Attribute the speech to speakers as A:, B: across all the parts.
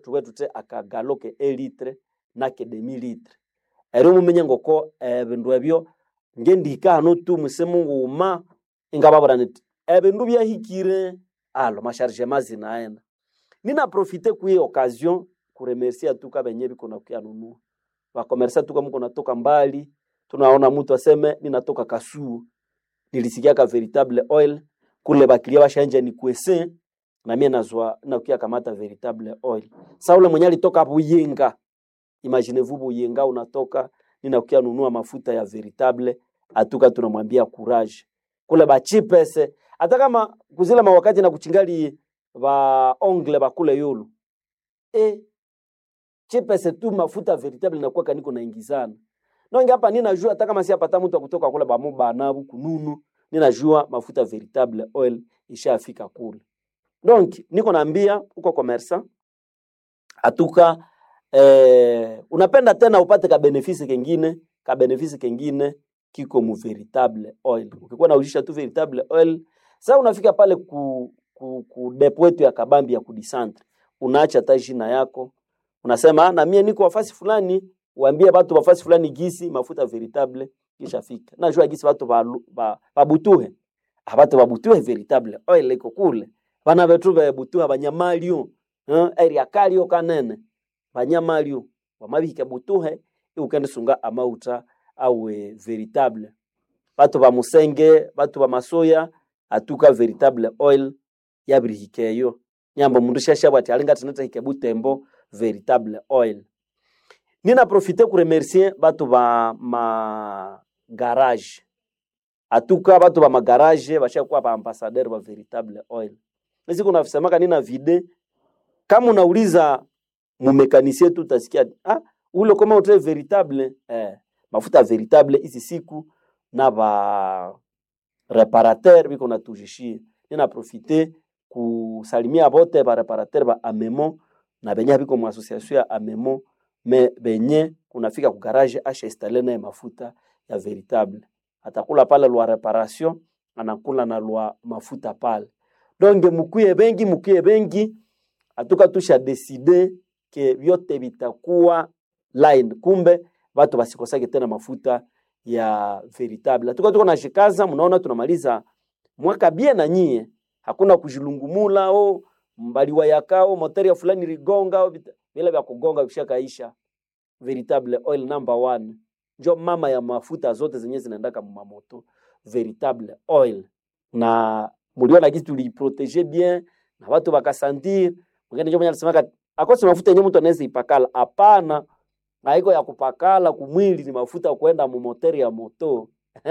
A: tuwe tute akagalo ke elitre nake demi litre ero mumenye ngoko ebindu ebyo ngendika hano tu musimu nguma ingababura niti ebindu byahikire alo masharge mazina aenda nina profite kui occasion kuremercia tuka benye biko na kuyanunua bakomersa tuka mko natoka mbali tunaona mtu aseme ninatoka kasuu nilisikia ka veritable oil kule bakilia bashanja ni kwese na mie nazwa nakuya kamata veritable oil sa ule mwenye alitoka Buyinga imaginez-vous Buyinga unatoka ninakuya nunua mafuta ya veritable atuka tunamwambia courage kule bachipese hata kama kuzila mawakati na kuchingali ba ongle bakule yulu e chipese tu mafuta veritable nakuwa kaniko naingizana nonge hapa ninajua hata kama si apata mtu akutoka kule bamu banabu kununu ninajua mafuta veritable oil ishafika kule donc niko naambia uko commerçant atuka eh, unapenda tena upate ka benefisi kengine ka benefisi kengine kiko mu veritable oil ukikuwa naujisha tu veritable oil sasa unafika pale ku, ku, ku depo yetu ya kabambi ya kudisantre unaacha hata jina yako unasema "Ah, na mie niko wafasi fulani uambie watu wafasi fulani gisi mafuta veritable kishafika najua gisi watu balu- ba- babutuhe abatu babutuhe veritable oil iko kule bana betu bebutuha banyamalio eh, area kalio kanene banyamalio wamabihika butuhe iukendisunga amauta awe veritable batu ba musenge batu ba masoya atuka veritable oil yabirihikeyo nyambo mundu shashabwa ati alinga tinata hike butembo veritable oil nina profite kuremercier batu ba ma garage atuka batu ba magarage bashakuwa ba ambassadeur ba veritable oil nisi kuna semaka nina vide kama unauliza mumekanisie tu utasikia ah, ule kama utre veritable eh, mafuta veritable hizi siku na ba reparateur biko natujishie nina profite kusalimia bote ba reparateur ba amemo na benye biko mu association ya amemo me benye kunafika ku garage asha installe naye mafuta ya veritable atakula pale lwa reparation anakula na lwa mafuta pale donge mukuye bengi mukuye bengi atuka tusha deside ke vyote vitakuwa line kumbe watu basikosake tena mafuta ya veritable atuka tuko nashikaza mnaona tunamaliza mwaka bie na nyie hakuna kujilungumula o mbaliwa yakao moteri ya fulani ligonga o vita- vile vya kugonga vishakaisha veritable oil number one njo mama ya mafuta zote zenye zinaendaka mumamoto veritable oil na muliona gisi tuliprotege bien na watu bakasantir mwingine njo mwenye alisemaka akose mafuta yenye mtu anaweza ipakala hapana haiko ya kupakala kumwili ni mafuta ya kuenda mumoteri ya moto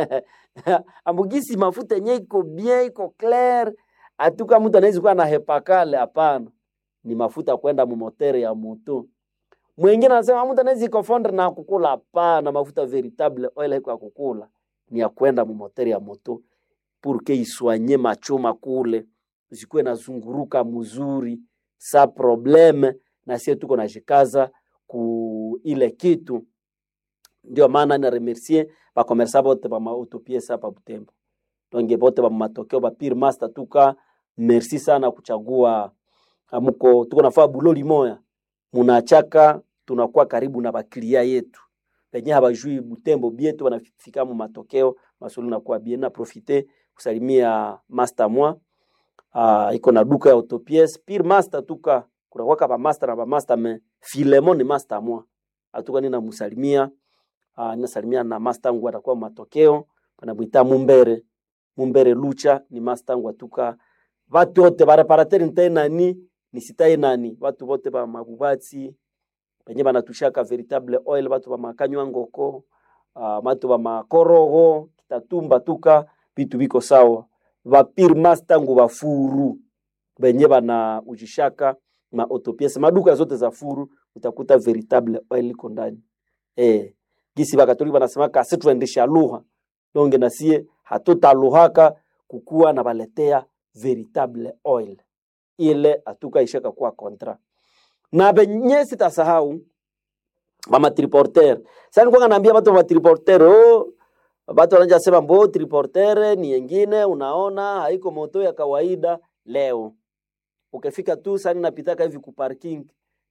A: ambugisi mafuta yenye iko bien iko clair atuka mtu anaweza kuwa na hepakale hapana ni mafuta ya kwenda mumoteri ya moto mwingine anasema mtu anaweza ikofondre na kukula hapana mafuta veritable oil haiko ya kukula ni ya kwenda mumoteri ya moto purke iswanye machoma kule zikuwe nazunguruka mzuri sa probleme na sie tuko najikaza ku ile kitu ndio maana na remercier bakomersa bote bamautopiesa pa Butembo donge bote bamatokeo ba pire master tuka merci sana kuchagua amuko tuko nafaa buloli moya munachaka tunakuwa karibu na bakilia yetu penye habajui Butembo bietu banafika mu matokeo masulu nakuwa bien na profite kusalimia master mwa uh, iko na duka ya autopies pire master tuka kunakwaka ba master na ba master me Filemon ni master mwa atuka nina musalimia uh, ninasalimia na master wangu atakuwa matokeo panamwita Mumbere Mumbere Lucha ni master wangu atuka watu wote ba reparateur ntai nani nisitai nani watu wote ba mabubatsi penye banatushaka veritable oil batu ba makanywa ngoko uh, batu ba makorogo kitatumba tuka vitu biko sawa vapir master ngu bafuru benye bana ujishaka ma autopiece maduka zote za furu utakuta veritable oil iko ndani eh gisi bakatoliki banasemaka asi tuendesha lugha donge nasie hatutaluhaka kukuwa na baletea veritable oil ile atuka ishaka kuwa kontra na benye sitasahau mama triporter sasa nilikuwa naambia watu wa triporter oh watu wanaanza sema mbo triporter ni yengine unaona haiko moto ya kawaida leo ukifika tu sana napitaka hivi ku parking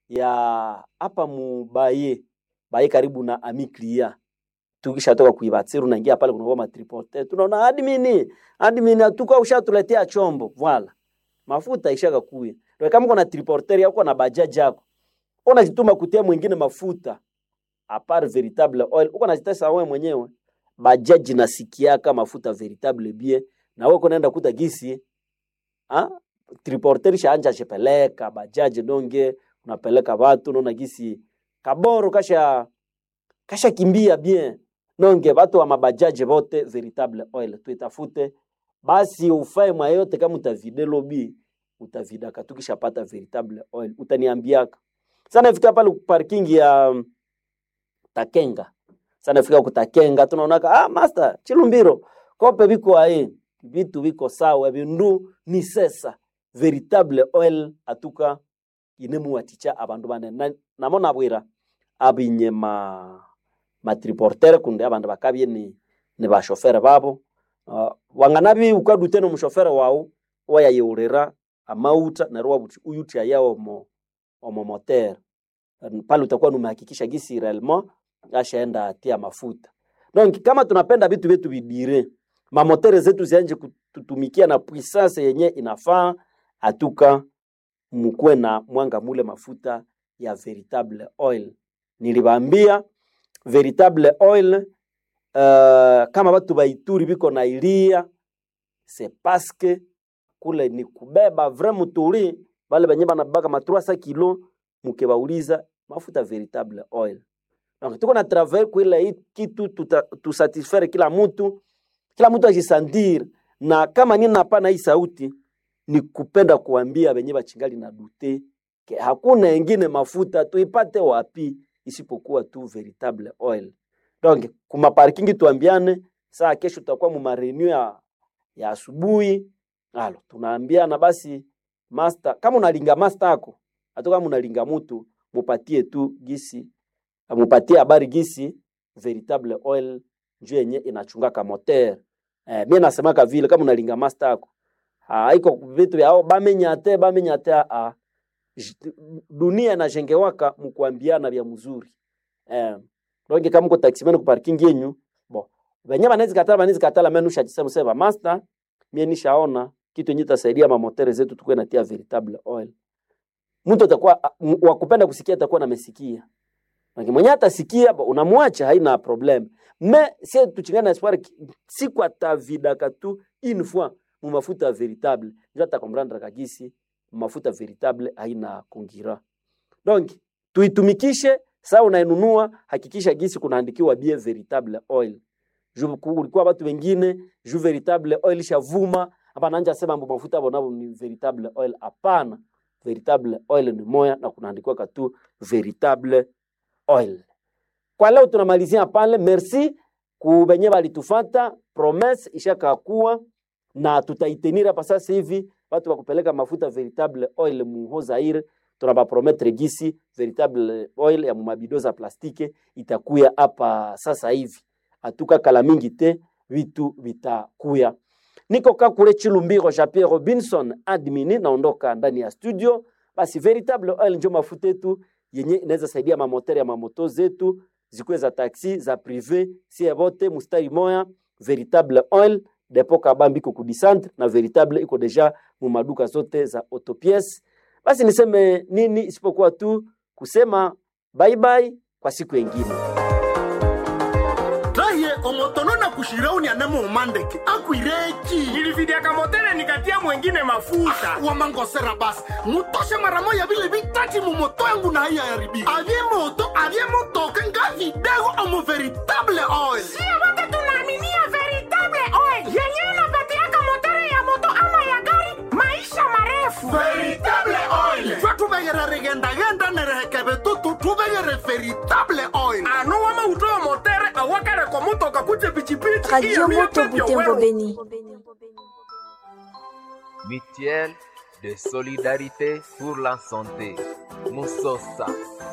A: ya hapa mubaye baye karibu na amiklia tukishatoka kuibatsiru naingia pale kunakuwa matripote tunaona admini admini atuka ushatuletea chombo voila mafuta ishaka kuya ndio kama kuna triporter yako na bajaji yako unajituma kutia mwingine mafuta apart veritable oil uko najitesa wewe mwenyewe bajaji nasikiaka mafuta veritable bie na wewe kunaenda kuta gisi ha? triporter shaanja chepeleka bajaji donge unapeleka watu unaona gisi kaboro kasha kasha kimbia bien nonge watu wa mabajaji bote veritable oil tuitafute basi ufae mwa yote kama utavide lobi utavidaka tukishapata veritable oil utaniambiaka sana fika pale parking ya um, takenga sana fika kutakenga tunaonaka ah master chilumbiro kope biko ae vitu biko sawa bindu ni sesa veritable oil atuka inemuwaticha abandu bane na, namona bwira abinye ma matriportere kunde abandu bakabye ni ni bashofere babo uh, wanganabi ukadute no mushofere wao wayayeurira amauta nerwo wabuti uyutia yao mo omo moteur pale utakuwa numehakikisha gisi réellement ashaenda atia mafuta donc kama tunapenda vitu vyetu vidire mamotere zetu zianje kututumikia na puissance yenye inafaa atuka mkuwe na mwanga mule mafuta ya veritable oil nilibambia veritable oil uh, kama batu baituri biko na ilia c'est parce que kule ni kubeba vrai muturi bale benye banabaka ma 300 kilo mukebauliza mafuta veritable oil donc tuko na travail kuila hii kitu tusatisfaire kila mtu kila mtu ajisandir na kama nini napana hii sauti ni kupenda kuambia benye bachingali na dute ke hakuna engine mafuta tuipate wapi isipokuwa tu veritable oil donc kuma parking tuambiane saa kesho tutakuwa mu marenew ya ya asubuhi alo tunaambiana basi master kama unalinga master yako hata kama unalinga mtu mupatie tu gisi mupatie habari gisi veritable oil njoo yenye inachungaka moteur eh, mimi nasemaka vile kama unalinga master yako haiko vitu vyao bamenyate bamenyate a dunia inajengewaka mkuambiana vya mzuri eh, donc kama uko taximan ku parking yenyu bon benye banaweza katala banaweza katala mimi nushajisema sema master mimi nishaona kitu yenye tasaidia mamotere zetu tukue natia veritable oil mtu atakuwa wa kupenda kusikia atakuwa namesikia lakini mwenye atasikia unamwacha haina problem me sie tuchingana na espoir siku atavidaka tu une fois mu mafuta veritable ndio atakomprendre kagisi mafuta veritable haina kungira donc tuitumikishe saa unainunua hakikisha gisi kunaandikiwa bie veritable oil juu kulikuwa watu wengine juu veritable oil shavuma hapa nanja sema mambo mafuta bonabo ni veritable oil hapana veritable oil ni moya na kunaandikiwa katu veritable oil kwa leo tunamalizia pale merci kubenye balitufata promesse ishakakuwa na tutaitenira pa sasa hivi watu wakupeleka mafuta veritable oil muho Zaire tunabaprometre gisi veritable oil ya mumabido za plastike itakuya hapa sasa hivi atuka kala mingi te vitu vitakuya niko kakule chilumbiro ja Pierre Robinson admini naondoka ndani ya studio basi veritable oil njo mafuta yetu yenye inaweza saidia mamoteri ya mamoto zetu zikuwe za taxi za prive sie bote mustari moya veritable oil depo kabambi iko kudisantre na veritable iko deja mu maduka zote za autopiece basi niseme nini isipokuwa tu kusema bye bye kwa siku yengine
B: raye omotono na kushirauni anemo umandeke akwireki
C: nilividiaka motele nikatia mwengine mafuta
B: wamangosera basi mutoshe mara moya vile vitati mumoto yangu na haiya yaribika avye moto avye motoka nga vidego omo veritable oil
D: sio wote tunaaminia veritable oil yenyewe inapatiaka motere ya moto ama ya gari maisha marefu
B: veritable oil twe tuvegere rigendagenda nerehekeve tutu tuvegere veritable oil
C: ano wamautoyo motere awakareko mutoka kuje pichipichi
E: Radio Moto Butembo Beni.
F: Mutuelle de solidarité pour la santé. Musosa.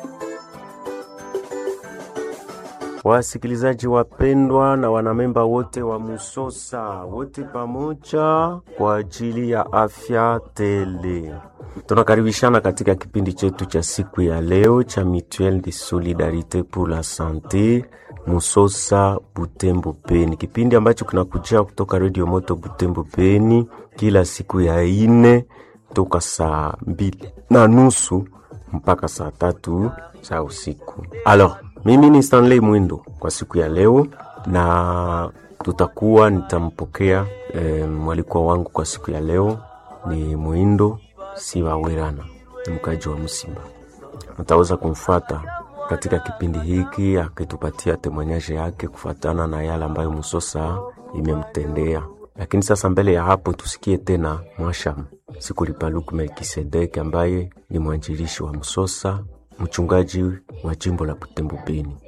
G: Wasikilizaji wapendwa na wanamemba wote wa Musosa, wote pamoja kwa ajili ya afya tele. Tunakaribishana katika kipindi chetu cha siku ya leo cha Mutuelle de Solidarite pour la Sante Musosa Butembo Beni, kipindi ambacho kinakujia kutoka Radio Moto Butembo Beni kila siku ya ine toka saa mbili na nusu mpaka saa tatu za usiku. Alors, mimi ni Stanley Mwindo kwa siku ya leo, na tutakuwa nitampokea e, mwalikwa wangu kwa siku ya leo ni Mwindo Sibawerana, ni mkaji wa Msimba. Mtaweza kumfuata katika kipindi hiki akitupatia temanyaje yake kufuatana na yale ambayo Musosa imemtendea. Lakini sasa mbele ya hapo tusikie tena Mwasham Sikulipaluku Melkisedeki ambaye ni mwanjilishi wa Msosa, mchungaji wa jimbo la Butembo Beni.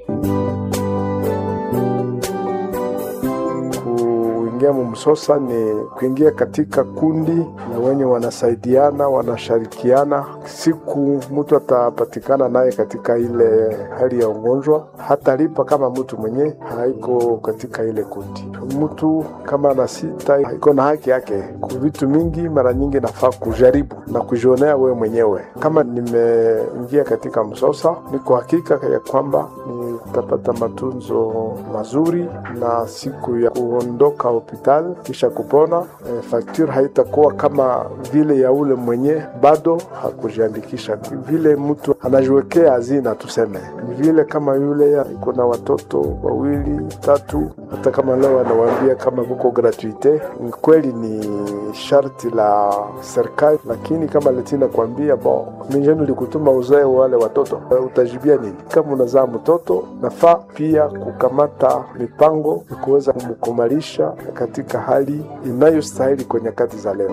H: Kuingia mumsosa ni kuingia katika kundi na wenye wanasaidiana wanashirikiana. Siku mtu atapatikana naye katika ile hali ya ugonjwa, hatalipa kama mtu mwenye haiko katika ile kundi. Mtu kama ana sita iko na haki yake ku vitu mingi. Mara nyingi nafaa kujaribu na kujionea wewe mwenyewe. Kama nimeingia katika msosa, niko hakika ya kwamba nitapata matunzo mazuri na siku ya kuondoka hospitali kisha kupona, e, fakture haitakuwa kama vile ya ule mwenye bado hakujiandikisha. Vile mtu anajiwekea hazina, tuseme ni vile kama yule iko na watoto wawili tatu, hata kama leo anawaambia kama kuko gratuite, ni kweli ni sharti la serikali, lakini kama letina kuambia bon, mijeni likutuma uzae wale watoto, utajibia nini? Kama unazaa mtoto, nafaa pia kukamata mipango ya kuweza kumkumalisha katika hali inayostahili kwa nyakati za leo.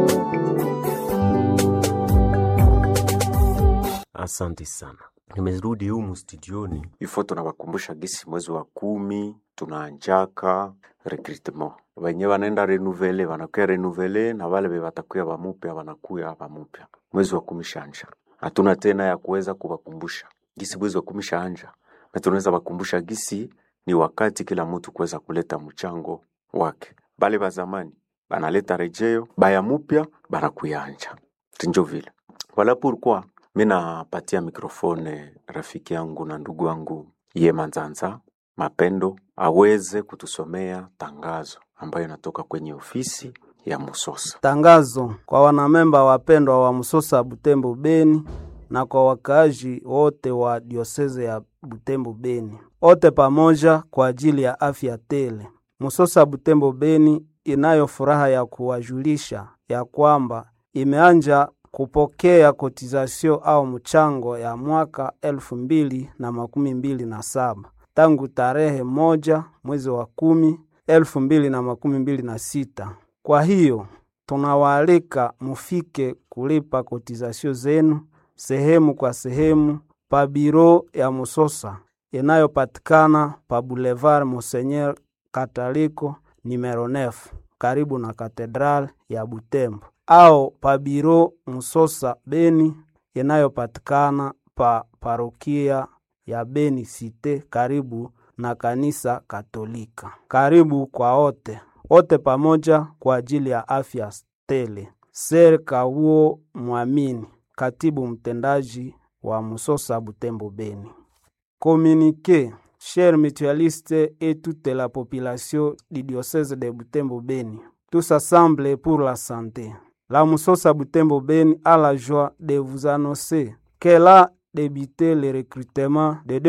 G: Asante sana, nimerudi humu studioni ifo. Tunawakumbusha gisi mwezi wa kumi tunaanjaka recrutement, wenye wanaenda renuvele wanakuya renuvele na wale be watakuya wamupya wanakuya wamupya. Mwezi wa kumi shanja, hatuna tena ya kuweza kuwakumbusha gisi mwezi wa kumi shaanja, na tunaweza wakumbusha gisi ni wakati kila mtu kuweza kuleta mchango wake. Bale ba zamani banaleta rejeo, baya mupya banakuyanja tinjo vile wala pourquoi mi napatia mikrofone rafiki yangu na ndugu yangu ye Manzanza Mapendo aweze kutusomea tangazo ambayo inatoka kwenye ofisi ya Musosa.
I: Tangazo kwa wanamemba wapendwa wa Musosa Butembo Beni na kwa wakaaji wote wa dioseze ya Butembo Beni, wote pamoja kwa ajili ya afya tele. Musosa Butembo Beni inayo furaha ya kuwajulisha ya kwamba imeanja kupokea kotizasio au mchango ya mwaka elfu mbili na makumi mbili na saba tangu tarehe moja mwezi wa kumi elfu mbili na makumi mbili na sita. Kwa hiyo tunawaalika mufike kulipa kotizasio zenu sehemu kwa sehemu pa biro ya Musosa inayopatikana pa Boulevard Monseigneur Kataliko numero 9 karibu na katedral ya Butembo au pa biro Musosa Beni inayopatikana pa parokia ya Beni Cite karibu na kanisa Katolika. Karibu kwa wote wote pamoja kwa ajili ya afya tele. Ser Kawuo Mwamini, katibu mtendaji wa Musosa Butembo Beni. Communiqué, chers mutualistes et toute la population du diocèse de Butembo Beni, tous assemblés pour la santé. La Musosa Butembo Beni a la joie de vous annoncer qu'elle a débuté le recrutement de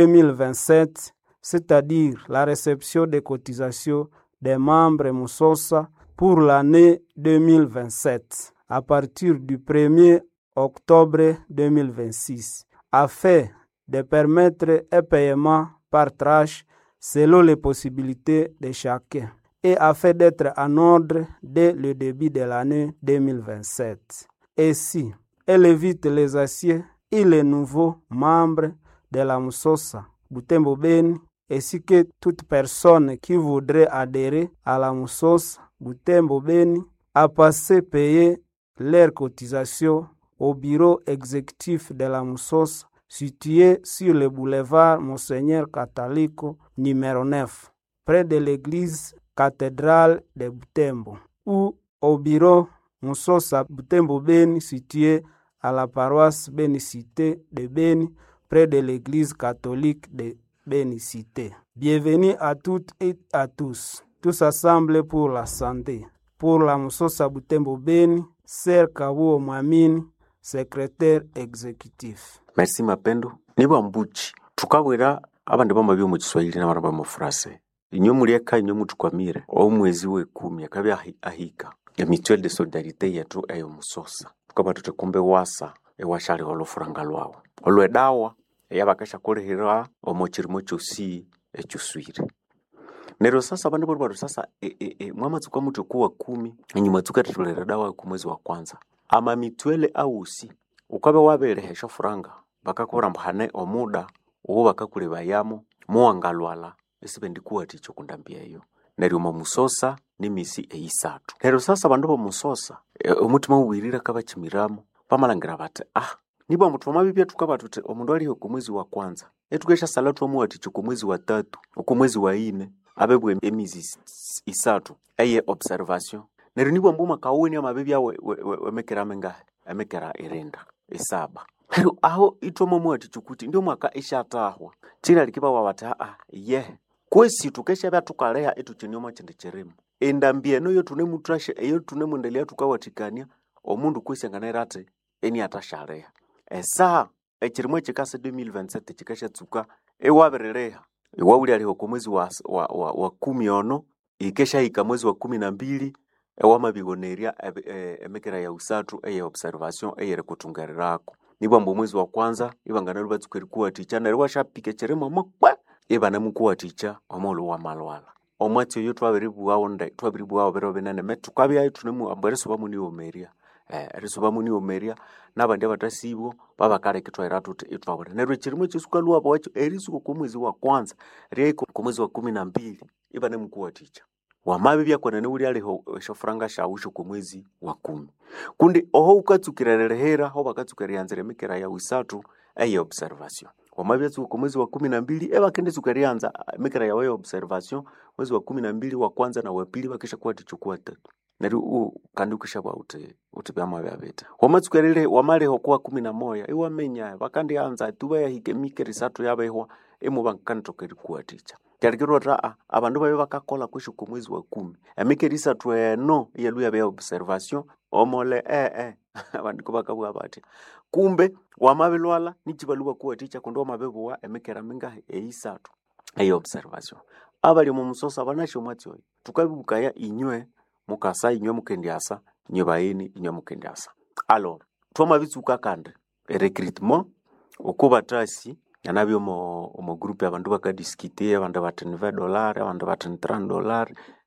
I: 2027, c'est-à-dire la réception des cotisations des membres Musosa pour l'année 2027 à partir du 1er octobre 2026, afin de permettre un paiement par tranche selon les possibilités de chacun et afin d'être en ordre dès le début de l'année 2027. Ainsi, elle évite les aciers et les nouveaux membres de la Musosa Butembo Beni ainsi que toute personne qui voudrait adhérer à la Musosa Butembo Beni à passer payer leurs cotisations au bureau exécutif de la Musosa situé sur le boulevard Monseigneur Catalico numéro 9 près de l'église cathédrale de Butembo ou au bureau Musosa Butembo Beni situé à la paroisse Bénicité de Beni, près de l'église catholique de Bénicité. Bienvenue à toutes et à tous, tous assemblés pour la santé. Pour la Musosa Butembo Beni, Ser Kabuo Mwamini, secrétaire exécutif.
G: merci mapendo niba mbuchi tukabwera abandi bama byo mu kiswahili n'abana ba mu frase inyo mulieka inyo mutukwamire omwezi w'ekumi akabi ahi- ahika ya mutuelle de solidarité yetu eyo musosa tukaba tutekumbe wasa ewashaliho olufuranga lwawo olwedawa eyabakasha kulihira omo chirimo chosi echuswire nero sasa abandu bali batu sasa e, e, e, mwamatsuka mutu kuwa kumi enyuma tsuka tatulera dawa ku mwezi wa kwanza ama mitwele ausi ukabe wabelehesha furanga bakakurambahane omuda uwo bakakulebayamo muwangalwala esibendikuwa ticho kundambia eyo neryo omo musosa nimisi eisatu neryo sasa abandu bomusosa e, omutima uwirira kabachimiramo pamalangira bati ah nibo omuntu wamabibya tukaba tuti omundu aliho ku mwezi wa kwanza etukesha sala twamuwaticho ku mwezi wa tatu oku mwezi wa ine abebwa emizi is- is- isatu eye observation neryo nibwo mbuma kawuni amabibya we- we- we- wemekera mengahe emekera irinda isaba neryo aho itwamomuwaticho kuti ndio mwaka ishatahwa chira likibawa bati aa ye kwesi tukeshabya tukaleha etuchinyoma chindi chirimu endambi eno yo tunemutrashe eyo tunemundelia tukawatikania omundu kwesi anganaira ati eni atashaleha esaha echirimo echikasa 2027 chikashatsuka ewabirireha iwawuli aliho ku mwezi wa, wa, wa, wa kumi ono ikeshahika mwezi wa kumi na mbili ewamabigonerya ebe- e- emekera ya usatu eye observation eyeri kutungerirako nibwamba omwezi wa kwanza ibangana libatsuka erikuwaticha neryo washapika echirimo mukwe ibanamukuwaticha omulu wa malwala omwatsi oyo twabiribuwawo nde twabiribuwawo biro binene me tukabyayo tunemuambu erisuba muniwomerya eh, erisuba muniwomerya nabandi abatasibo babakaleka itwaira tuti itwabura neryo echirimo ekisuka lwabo wacho erisuka ku mwezi wa kwanza ryaiko ku mwezi wa kumi na mbili ibanemukuwaticha wamabi byakona niwuli aliho eshofuranga shawusho ku mwezi wa kumi kundi oho ukatsukira lelehera ho bakatsukira yanzira emikera ya wisatu eye observation wamabi atsuka ku mwezi wa kumi na mbili ebakendetsuka ryanza emikera yawe ya observation mwezi wa kumi na mbili wa kwanza na wa pili bakisha kuwaticho kuwa tatu neryo u kandi ukishabwa uti uti byama byabeta wamatsukerere wamaleho kuwa kumi na moya iwamenya bakandianza tuba yahike mikeri satu yabehwa emu bankantokeri kuwaticha kyarikirwa ta a abandu babe bakakola kwishu ku mwezi wa kumi emikeri isatu eno iyalu yabe ya observation omole eh eh abandu ko bakabwa batya kumbe wamabilwala nichibalu bakuwaticha kundi wamabebuwa emikera mingahi eisatu eyo observation abali mu musosa banasho mwatyoyo tukabibukaya inywe mukasa inywe mukendyasa inywe bayini inywe mukendyasa alors twamabitsuka kandi recruitment okubatasi yanabyo omo omo group abandu bakadiskite abandu bati ni 20 dollar abandu bati ni 30 dollar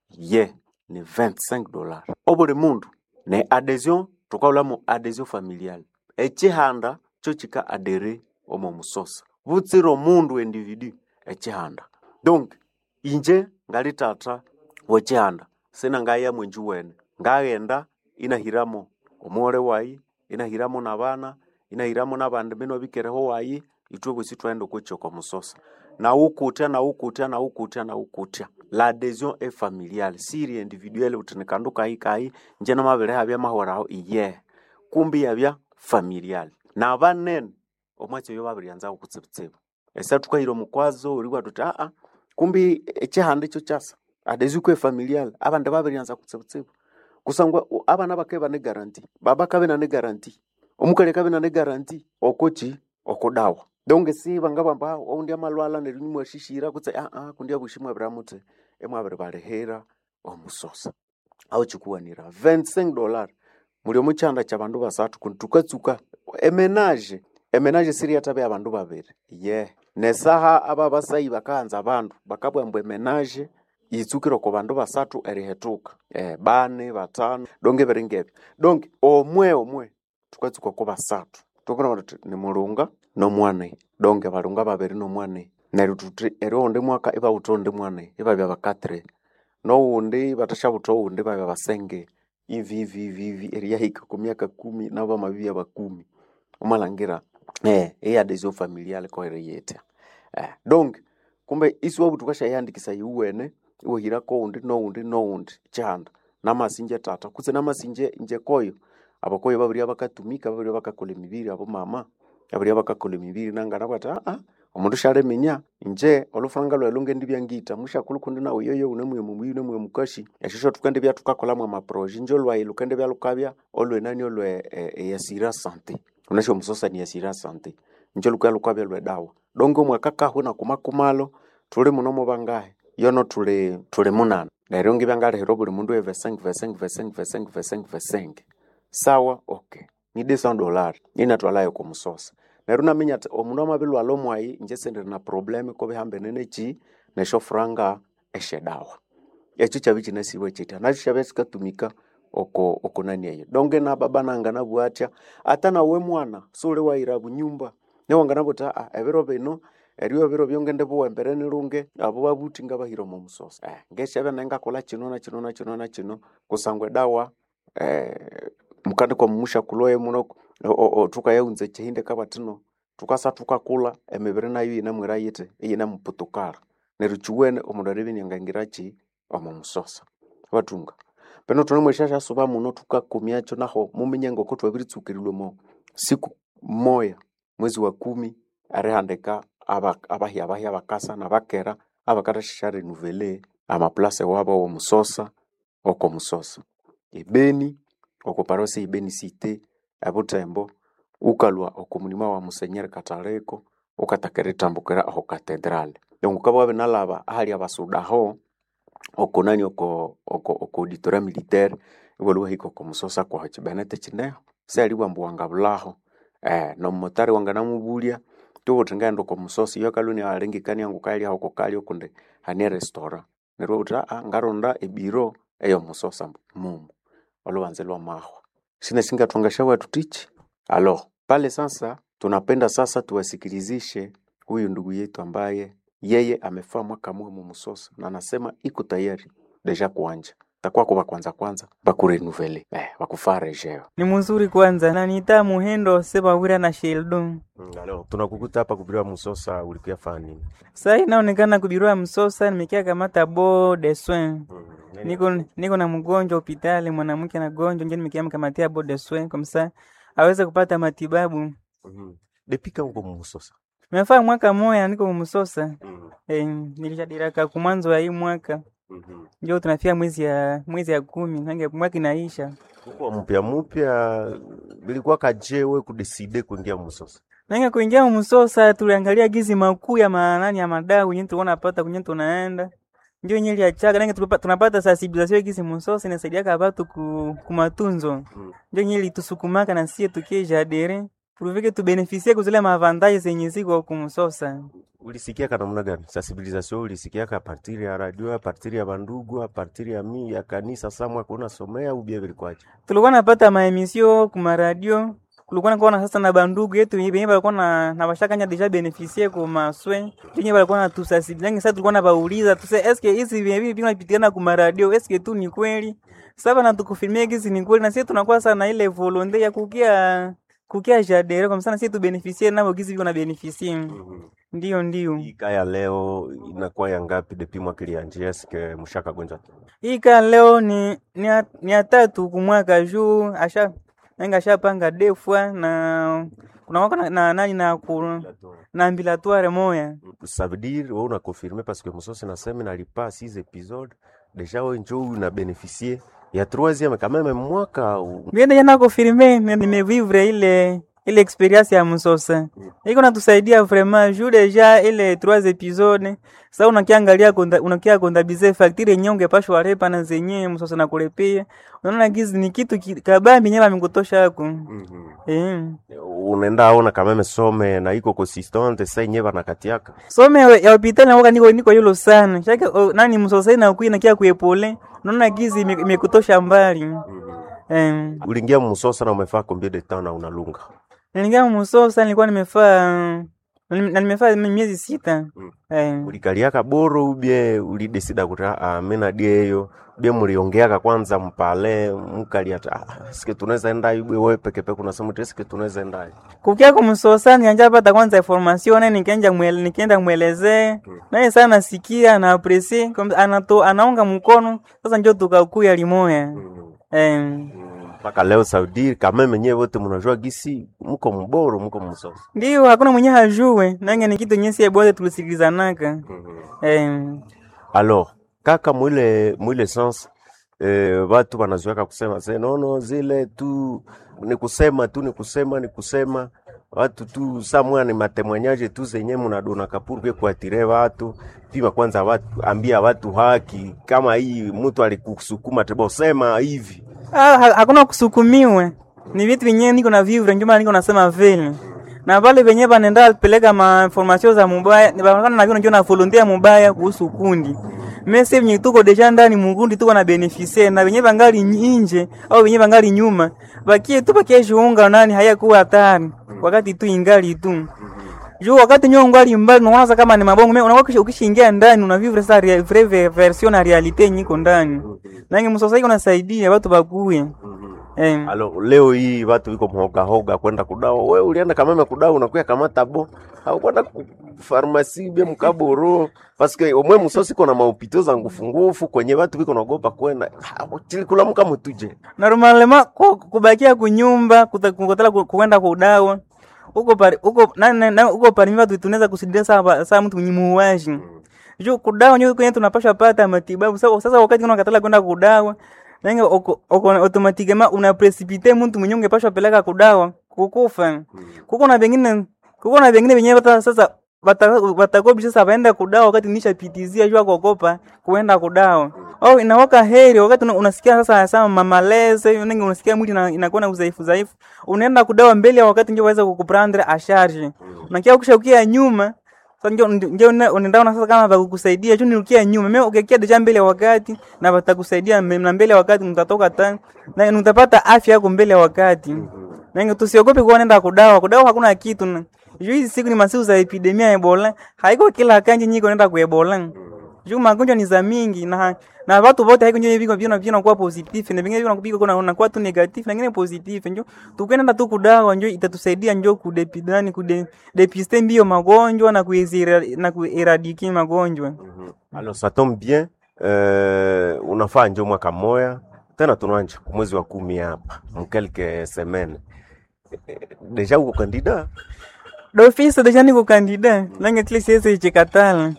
G: ye ni 25 dollar obuli mundu ne adhesion tukaulamu adhesion familial echihanda cho chika adere omo musosa butsira omundu individu echihanda donc inje ngali tata wechihanda sina ngaya mwenju wene ngaghenda inahiramo omuole wayi inahiramo nabana inahiramo nabandi bino bikereho wayi itwe bosi twaenda okwecha kwa musosa naukutya naukutya naukutya naukutya la adhesion e familiale siri individuelle uti nikandu kayi kayi nje namabere habya mahoraho iye kumbi yabya familiale nabanene omwatsi oyo babiryanzaho kutsibutsibu esa tukahira omukwazo oriwa tuti aa kumbi echihanda ekyo kyasa adhesion kwe familiale abandi babiryanza kutsibutsibu kusangwa u- abana bakabe bane garanti baba kabe nane garanti omukali kabe nane garanti okochi okudawa donge si bangabamba oundi amalwala neryo nimwashishira kutse aa kundi abushimwe biramuti emwabiri balihera omusosa aho chikuwanira 25 dollar muli omuchanda kya bandu basatu kundi tukatsuka emenage emenage siri yatabe abandu babiri ye nesaha aba basayi bakaanza abandu bakabwambwa emenage yitsukire ku bandu basatu erihetuka eh, bane batano donge biringebyo donge omwe omwe tukatsuka ku basatu tukona tuti ni mulunga nomwane donge balunga babiri nomwane neryo tuti eri oundi mwaka ibawutha oundi mwane ibabya bakatire nowundi batashabutha owundi babya basenge ivi ivi ivi ivi eriyahika ku myaka kumi nabo amabibya bakumi omalangira eh eyadesio familiale kohere yetya eh, donc kumbe isi wabuthi ukashayandikisa iwuwene iwahirako oundi noundi noundi chihanda namasinje tata kutse namasinje nje koyo
J: abakoyo babiria bakatumika babiria bakakola emibiri abo mama babiria bakakola emibiri nangana bati aa omundu shaleminya inje olufuranga lwayi lungendi byangita mushakulu kundi nawe yoyo unemwiye mumuyi unemwiye mukashi eshisho tukende bya tukakolamu amaproje inje olwayi lukende bya lukabya olwenani olwe eh, eyasira sante unasho omusosani yasira sante inje lukaya lukabya lwedawa donge omwaka kahwe nakumakumalo tuli muno mubangahe yono tuli tuli munana neryo ngibyangalihira buli mundu evesenge vesenge vesenge vesenge vesenge vesenge sawa okay ni desa dollar ninatwalayo kumusosa neryo naminya ati omundu amabilwala omwayi inje sendiri na probleme kobihambene neki nesho furanga eshedawa ekyo kyabi kinasiibwe kitya nakyo kyabya kikatumika oko oko nani eyo donge na baba nanga nabwatya ata nawe mwana suli wayira bunyumba newangana buti aa ebiro bino eriyo ebiro byongende buwembere nilunge abo babuti ngabahira omu musosa eh, ngeshabya naye ngakola kino na kino na kino na kino kusangwa edawa eh, mukandi kwa mumusha kuloye muno o- o- o, tukayaunza ekihinde kabatino tukasa tukakula emibiri nayo yinamwira yiti eyinamuputukala neryo kiwene omundu aribinyangangiraki omu musosa batunga peno tunemwesha shasuba muno tukakumyacho naho muminye ngoko twabiritsukirwe mo siku moya mwezi wa kumi arihandika aba- abahya abahya bakasa nabakera abakathashisha renuvele amaplase wabo womusosa oko musosa ebeni oko parosi ibeni site ebutembo ukalwa oko mulima wa musenyeri kataleko ukatakera itambukira aho katedrale dongo kaba wabinalaba ahali abasudaho oko nani oko oko oko auditoria militaire iwaliwahika oko musosa kwaho chibenete chineho sealiwa mbu wangabulaho eh nomumotari wanganamubulya tubuthi ngaenda oko musosi iyo kaluni alengekania ngu kalya oko kalya okundi hani restaurant neryo uthi aa ngaronda ebiro eyo musosa mumu olubanze lwa mahwa sina singathwangasha watu tichi alo pale sasa tunapenda sasa tuwasikilizishe huyu ndugu yetu ambaye yeye amefaa mwaka mwe mu musosa na anasema iko tayari deja kuanja takuwa kuba kwanza kwanza bakurenuvele eh, bakufaa rejeo
K: ni muzuri kwanza nanita muhendo sebawira na sheldon
G: Mm, alo tunakukuta hapa kubiriwa musosa ulikuya faa nini
K: sai inaonekana kubirua msosa nimekia kamata bo de soin niko niko na mgonjwa hospitali mwanamke na gonjwa nje nimekia mkamatia bo de soin komsa aweze kupata matibabu
G: Mhm. depika uko mumusosa
K: mefaa mwaka moya niko msosa eh, nilishadiraka kumwanzo ya hii mwaka
G: Mhm.
K: njo tunafia mwezi ya mwezi ya kumi nange mwaka inaisha
G: uko mupya mupya bilikuwa kajewe kudeside kuingia musosa
K: nange kuingia msosa tuliangalia gizi makuu ya manani ya madau kwenye tulikuwa napata kwenye tunaenda njo yenye liachaga nange tulipa- tunapata sensibilisation gizi msosa inasaidiaka watu ku, kumatunzo njo yenye litusukumaka na sie tukie jadere tulivike tubenefisie kuzile maavantaje zenye ziko kumsosa
G: ulisikiaka namna gani sensibilisation ulisikiaka apartiri ya radio apartiri ya bandugu apartiri ya mi ya kanisa samwa kuna somea ubia bilikwaje
K: tulikuwa napata maemisio kumaradio kulikuwa nakuwa na sasa na bandugu yetu benye balikuwa na na bashakanya deja benefisie ku maswe benye balikuwa na tusasibilangi sasa tulikuwa na bauliza tuse eske hizi bibi vinapitikana ku maradio eske tu ni kweli sasa na tukufilmia hizi ni kweli na sisi tunakuwa sana ile volonte ya kukia kukia jadere kwa msana sisi tu benefisie nabo gizi biko na benefisie ndio ndio
G: kaya leo inakuwa ya ngapi depi mwaka ilianjia eske mushaka gonja
K: hii kaa leo ni ni ya, ni ya tatu kumwaka juu asha nanga ashapanga defwa na kuna wako na, na nani na ku, na ambilatoire moya
G: ça veut dire wewe una confirmer parce que musosi nasema nalipa 6 épisodes déjà wewe njoo una bénéficier ya troisième quand même mwaka u-
K: biende jana confirme ni- nimevivre ile ile experience ya msosa iko natusaidia vraiment juu deja ile trois episode sasa unakiangalia konda, unakia kondabize facture yenyewe ungepashwa repa na zenyewe msosa na kulepia unaona gizi ni kitu ki- kabambi nyewe amekutosha yako eh
G: unaenda aona quand même some na iko consistante sa yenyewe banakatiaka
K: some ya hospitali nawoka niko niko yulo sana shake o, nani msosai na kuina kia kuepole unaona gizi ime- imekutosha mbali em
G: uliingia musosa na umefaa combien de temps na unalunga
K: nilingia msosa nilikuwa nimefaa na nimefaa miezi sita em
G: ulikaliaka boro ubie ulidesida kuti ah, mina dieyo bie muliongeaka kwanza mpale mkaliata ah, sike tunaweza enda ibwe wewe pekepeke unasema uti sike tunaweza enda
K: kukia kumsosa nianja pata kwanza information na nikaenda mwele, nikaenda mwelezee naye sana nasikia na apresi anato anaunga mkono sasa njo tukakuya limoya em
G: mpaka leo Saudi kameme nyewe wote mnajua gisi mko mboro mko msosa
K: Ndio, hakuna mwenye hajue nange ni kitu nyesi bote tulisikilizanaka. Eh,
G: alors kaka mwile mwile sens eh, watu wanazoeka kusema se nono zile tu ni kusema tu ni kusema ni kusema watu tu samwa ni matemwanyaje tu zenye mnadona kapurke kuatire watu pima kwanza watu ambia watu haki kama hii mtu alikusukuma tebo sema hivi
K: ah, ha- hakuna kusukumiwe. Ni vitu vyenyewe niko na vivre ndio maana niko nasema vile. Na vale venyewe banenda peleka ma information za mubaya, ni banaonekana na vile ndio na volunteer mubaya kuhusu kundi. Mese venye tuko deja ndani mukundi tuko na beneficie na venyewe bangali nje au venyewe bangali nyuma. Bakie tu bakie jiunga nani hayakuwa hatari wakati tu ingali tu. Juu wakati nyo ngali mbali unaona kama ni mabongo, mimi unakuwa ukishaingia ndani una vivre sa rea- vraie ve- version na realite nyiko ndani. Nange msasa iko nasaidia watu bakuye. Eh.
G: Alo, leo hii watu wiko mhoga hoga kwenda kudawa. We ulienda kameme kudawa unakuya kamata bo au kwenda ku farmasi bia mkaboro paske omwe musosi kona maupito za ngufu ngufu kwenye watu wiko naogopa kwenda Ah, chili kula muka mutuje
K: Normalema ku- kubakia kunyumba kuta- kukotela ku- kuenda kudawa uko pari uko na, na, na uko pari mimi tunaweza kusidia saa saa mtu mnyimuwaji juu kudawa nyo kwenye tunapasha pata matibabu sasa sasa wakati unakatala kwenda kudawa nange oko oko automatikema una precipite mtu mwenye ungepashwa peleka kudawa kukufa kuko na vingine kuko na vingine venyewe hata sasa watakobi sasa waenda kudawa wakati nishapitizia jua kuogopa kuenda kudawa au inawaka heri wakati una- unasikia sasa sama mamaleze nengi unasikia mwili ina- inakuwa na udhaifu dhaifu unaenda kudawa mbele ya wakati ndio waweza kukuprendre asharge unakia ukisha nyuma sasa ndio ndio una- unaenda sasa kama vakukusaidia juu nirukia nyuma mimi ukikia deja mbele ya wakati na watakusaidia mbe- na mbele ya wakati mtatoka tani na mtapata afya yako mbele ya wakati Nange tusiogope kuwa nenda kudawa. Kudawa hakuna kitu. na- Juu hizi siku ni masiku za epidemia ya Ebola. Haiko kila kanji nyiko nenda ku Ebola. Juu magonjwa ni za mingi na na watu wote haiko njoo viko vina vina kuwa positive na vingine vina kupika kuna kuna kuwa tu negative na vingine positive njoo tukwenda tu kudawa njoo itatusaidia njoo kudepidani kude depiste mbio magonjwa na kuizira na kueradiki magonjwa.
G: alors ça tombe bien euh, unafaa njo mwaka moya tena tunanja kumwezi wa kumi hapa mkelke semaine deja uko kandida
K: D'office deja niko kandida nange tili siwezi chikatala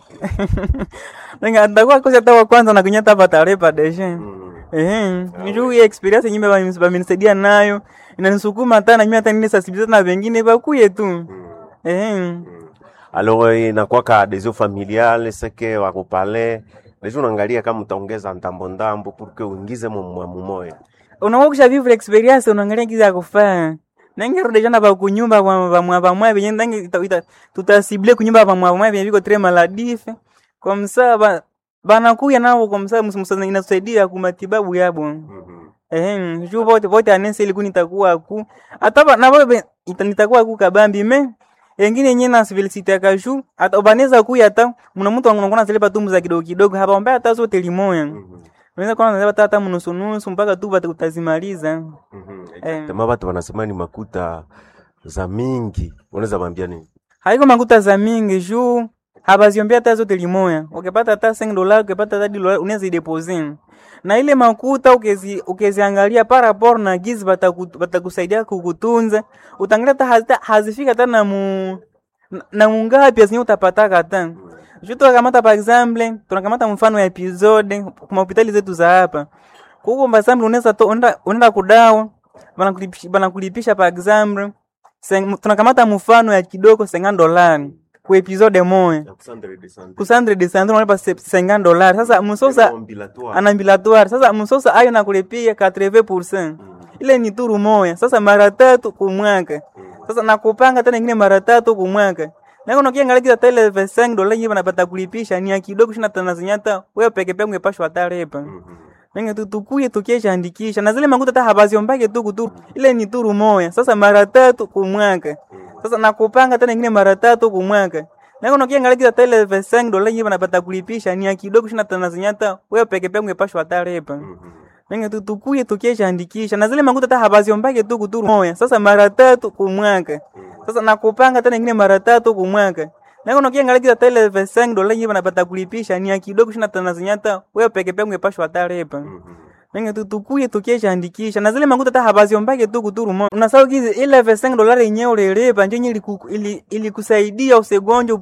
K: nange atakuwa kosa hata wa kwanza na kunyata patarepa deja eh njoo hii experience nyimbe bamenisaidia nayo inanisukuma hata na mimi hata nini sensibiliser na wengine bakuye tu eh
G: alors inakwaka desio familiale seke wakupale deja unaangalia kama utaongeza ndambo ndambo pour que uingize mumwamu moya
K: unakuwa kusha vivre experience unaangalia kiza kufaa nange rudi jana ba kunyumba ba ba mwa ba mwa benye nange ita- ita- tutasible kunyumba ba mwa mwa benye biko tre maladife kwa msaa ba banakuya nao kwa msaa msa inasaidia ku matibabu yabo eh juu vote vote anese ili kunitakuwa ku hata ba- na bobe nitakuwa ku kabambi me engine yenye na civility ya kashu hata ubaneza kuya hata mna mtu anakuwa zile patumbu za kidogo kidogo hapa mbaya hata zote limoya Unaweza kuwa unazeba hata mnusu nusu mpaka tu bata utazimaliza. Eh.
G: tema watu wanasema ni makuta za mingi unaweza bambia nini
K: Haiko makuta za mingi juu habaziombea hata zote limoya. Ukipata hata 5 dola, ukipata hata dola unaweza deposit. Na ile makuta ukezi ukeziangalia para rapport na gizi bataku- batakusaidia kukutunza, utangalia hata hazita- hazifika hata na mu na- na mungapi azinye utapataka hata. Juu tunakamata par exemple, tunakamata mfano ya episode kwa hospitali zetu za hapa. Kuko par exemple unaweza to unaenda unaenda kudawa, banakulipisha banakulipisha par exemple Seng- tunakamata mfano ya kidogo 50 dolari ku episode moja kusandre de sandre unalipa se- 50 dolari sasa msosa anambilatoire sasa msosa ayo nakulipia 80% ile ni turu moya sasa mara tatu kumwaka sasa nakupanga tena ingine mara tatu kumwaka na kuna kiangalia kiza tele 5 dola yenyewe banapata kulipisha ni ya kidogo shina tanazinyata wewe peke peke ungepashwa tarepa Nenga tu tukuye tukiesha andikisha na zile makuta hata habaziombake tu kuturu ile ni turu moya sasa mara tatu kumwaka sasa nakupanga tena ingine mara tatu kumwaka na kuna kiangalia kiza tele 5 dola yenyewe banapata kulipisha ni ya kidogo shina tanazinyata wewe peke peke ungepashwa tarepa Nenga tu tukuye tukiesha andikisha na zile makuta hata habaziombake tu kuturu moya sasa mara tatu kumwaka sasa nakupanga tena ingine mara tatu kumwaka na kuna kiangalia kiza tele 5 dola yenyewe banapata kulipisha ni ya kidogo shina tanazinyata wewe peke peke ungepashwa tarepa Nenge tu tukuye tukieshaandikisha na zile makuta hata habaziombake tu kuturumo unasahau kizi ile 5 dolari yenyewe ulilipa njo yenye iliku- ili- ilikusaidia usigonjwe